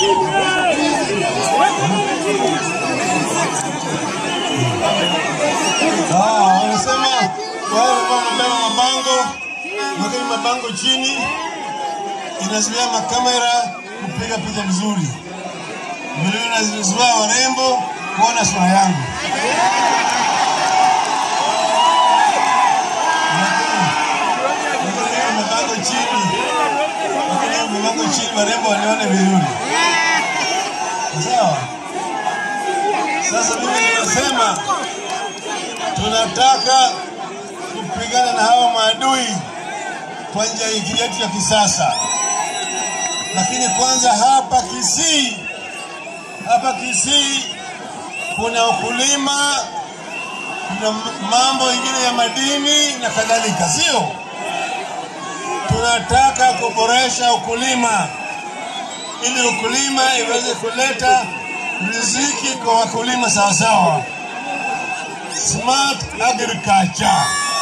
Ah, wanasema wao walikuwa wamebeba mabango, lakini mabango chini inazuia makamera kupiga picha vizuri, vilevile inazuia warembo kuona sura yangu. Lakini- lakini mabango chini, lakini mabango chini warembo walione vizuri, sawa. Sasa mimi nimesema tunataka kupigana na hawa maadui kwa njia hii yetu ya kisasa, lakini kwanza hapa Kisii, hapa Kisii kuna ukulima, kuna m- mambo ingine ya madini na kadhalika, sio? Tunataka kuboresha ukulima ili ukulima iweze kuleta riziki kwa wakulima sawasawa, smart agriculture.